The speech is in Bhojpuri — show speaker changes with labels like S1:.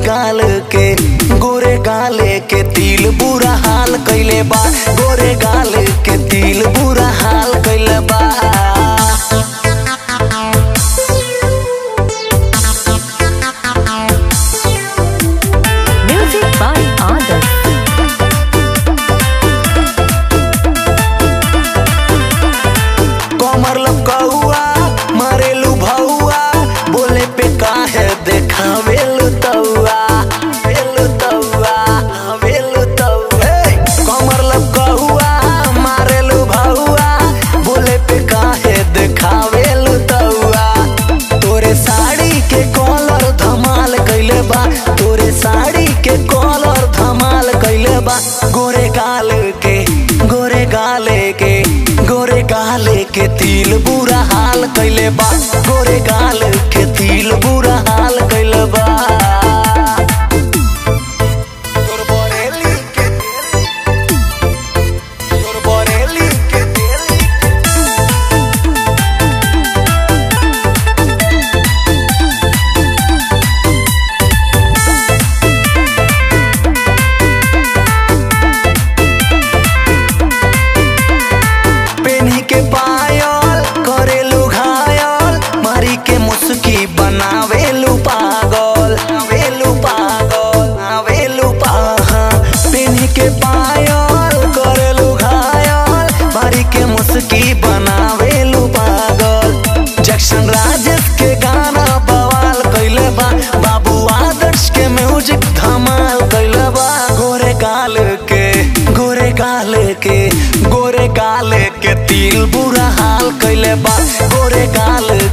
S1: गाल के गोरे गाले के तिल बुरा हाल कैले बा गोरे गाल के तिल बुरा हाल कैले बा
S2: Music by Adas.
S1: कमर लपकौआ मारेलू भौआ बोले पे काहे देखावेलू तौआ वेलू तौआ वेलू तौआ हे! कमर लपकौआ मारेलू भौआ बोले पे काहे देखावेलू तौआ तोरे साड़ी के कॉलर धमाल कैले बा तोरे साड़ी के कॉलर धमाल कैले बा गोरे गाल के गोरे गाले के गोरे गाले के तिल बुरा हाल कैले बा गोरे गाल के तिल बुरा हाल कैले बा तोर बरेली के तोर बरेली के पेन्ही के पायल करेलू घायल मारी के मुस्की बनावेलू पागल आवेलू पागल आवेलू पाहा पेन्ही के पायल करेलू घायल मारी के मुस्की बनावेलू पागल जैक्सन राजेश के गाना बवाल कैले बा बाबू आदर्श के म्यूजिक धमाल कैले बा गोरे गाल के गोरे गाल के गोरे गाल के तिल बुरा हाल कैले बा गोरे गाल